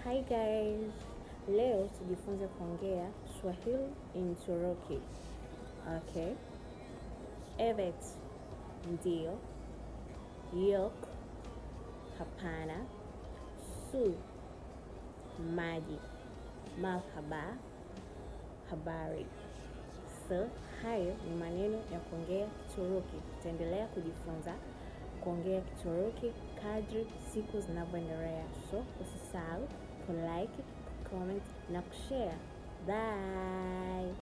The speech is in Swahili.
Hi guys, leo tujifunze kuongea Swahili in Turuki. Okay. Evet, ndio. Yok, hapana. Su, maji. Marhaba, habari. So, hayo ni maneno ya kuongea Kituruki. Tutaendelea kujifunza kuongea Kituruki kadri siku zinavyoendelea. So, usisahau kulike, kucomment na kushare. Bye.